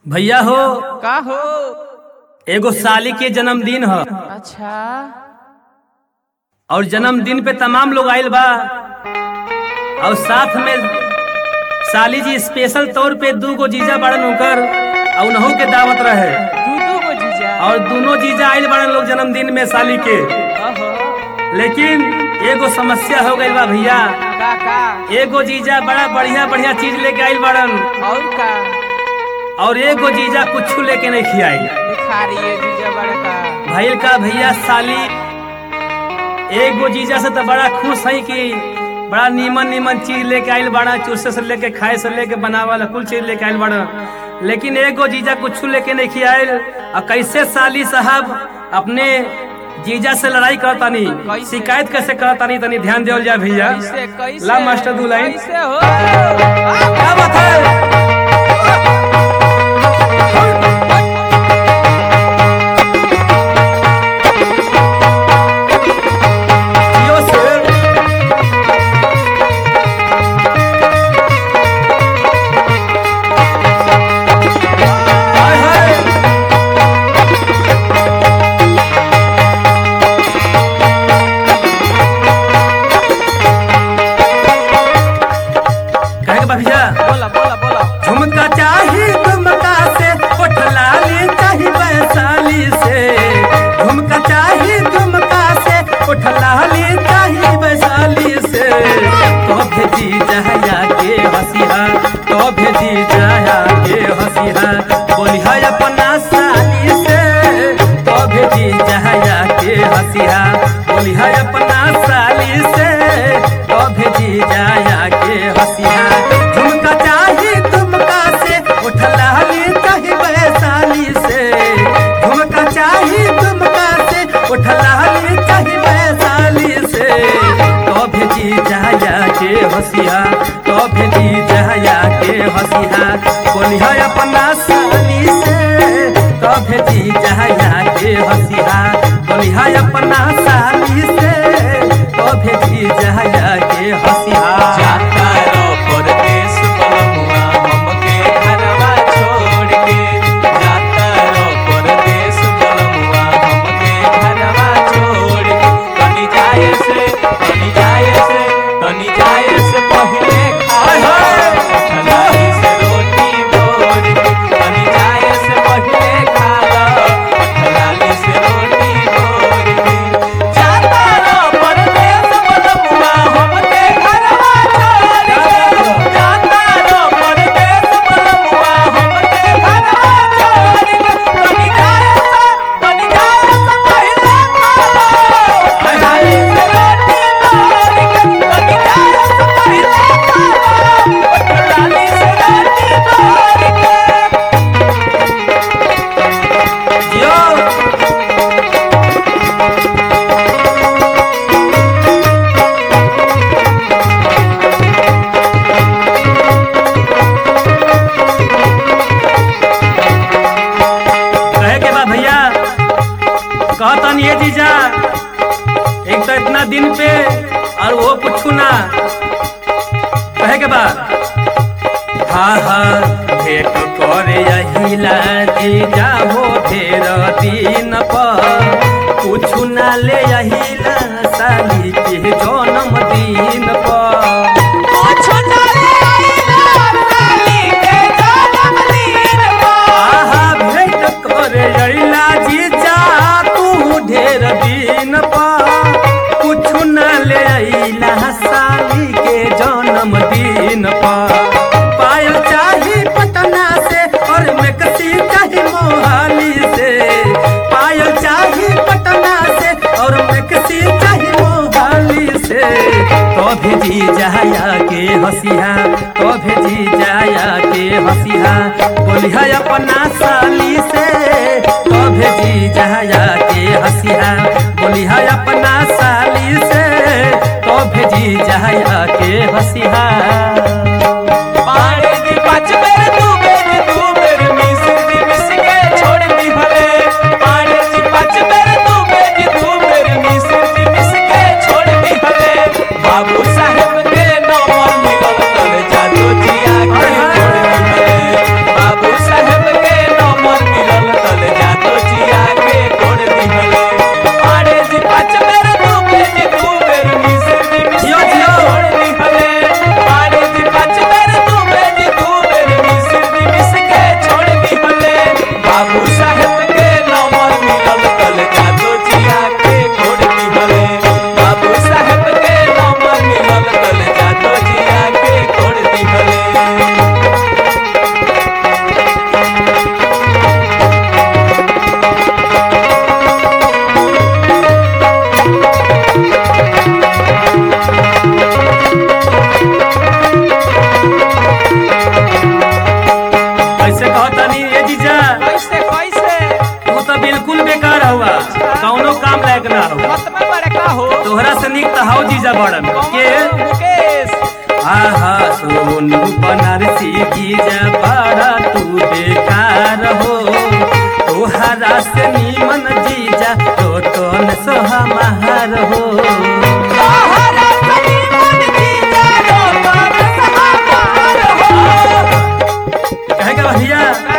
भैया हो का हो एगो साली के जन्मदिन ह अच्छा और जन्मदिन पे तमाम लोग आइल बा और साथ में साली जी स्पेशल तौर पे दू गो जीजा बड़न होकर और उन्हों के दावत रहे दू दू गो जीजा और दोनों जीजा आइल बड़न लोग जन्मदिन में साली के ओहो लेकिन एगो समस्या हो गई बा भैया का का एगो जीजा बड़ा बढ़िया बढ़िया चीज लेके आइल बड़न और का और एगो जीजा कुछ लेके नहीं खियाई दिखा रही है जीजा बड़ा का भैल का भैया साली एगो जीजा से तो बड़ा खुश है कि बड़ा नीमन नीमन चीज लेके आइल बड़ा चूसे से लेके खाए से लेके बनावल कुल चीज लेके आइल बड़ा लेकिन एगो जीजा कुछ लेके नहीं खियाइल और कैसे साली साहब अपने जीजा से लड़ाई करतानी कैसे? शिकायत कैसे करतानी तनी ध्यान देवल जाए भैया कैसे कैसे ला मास्टर दू लाइन कैसे हो क्या बात है जियो शेर। हाय हाय। कहे के बा भैया बोला बोला बोला झुमका चाही झुमका से उठलाली चाही वैशाली से झुमका चाही झुमका से उठलाली चाही वैशाली से तो भेजी जहया के हसिहा तो भेजी जहया के हसिहा बोलिहा अपना साली से तो भेजी जहया के हसिहा बोलिहा अपना साली से तो भेजी जहया के हसिहा झुमका चाही झुमका से उठलाली चाही वैशाली से झुमका चाही झुमका से उठलाली चाही वैशाली से तो भेजी जहया के हसिया तो भेजी जहया के हसिया बोलिहा अपना साली से तो भेजी जहया के हसिया बोलिहा अपना साली से तो भेजी जहया के हसिया जाता रो परदेस बलमुआ हमके घरवा छोड़ के जाता रो परदेस बलमुआ हमके घरवा छोड़ के तनी जाए से तनी जाए से तनी जाए से पहले हाय हाय। खलाई से रोटी बोर के तनी जाए से पहले खा लो खलाई से रोटी बोर के जाता रो परदेस बलमुआ हमके घरवा छोड़ के जाता रो परदेस बलमुआ हमके घरवा छोड़ के तनी जाए से तनी जाए से पहले खा लो खलाई से रोटी बोर के तनी जाए से पहले खा लो खलाई से रोटी बोर के जियो कहे के बा भैया कहतन ये जीजा एक तो इतना दिन पे और वो कुछ ना कहे के बा हाँ हाँ भेंट करे यहिला जीजा हो ढेर दिन पर कुछ ना ले यहिला साली के जन्म दिन पर आहा भेंट करे अइला जीजा तू ढेर दिन पर कुछ न ले अइला साली के जन्म दिन पर पायल चाही पटना से और मेकसी चाही मोहाली से पायल चाही पटना से और मेकसी चाही मोहाली से तो भेजी जाया के हसिया तो भेजी जाया के हसिया बोलिहा अपना साली से तो भेजी जाया के हसिया बोलिहा अपना साली से तो भेजी जाया के हसिया पानी दी पाँच बेर दू बेर दू बेर मिस दी मिस के छोड़ दी भले पानी दी पाँच बेर दू बेर दू बेर मिस दी मिस के छोड़ दी भले बाबू साहेब के नंबर मिलल तल जादू जिया के छोड़ दी भले बाबू साहेब के तोहरा से निक तो हाउ जीजा बड़न के मुकेश आहा सोनू बनारसी जीजा बड़ा तू बेकार हो तोहरा से नीमन जीजा तो तोन सोहा महार हो कहे का भैया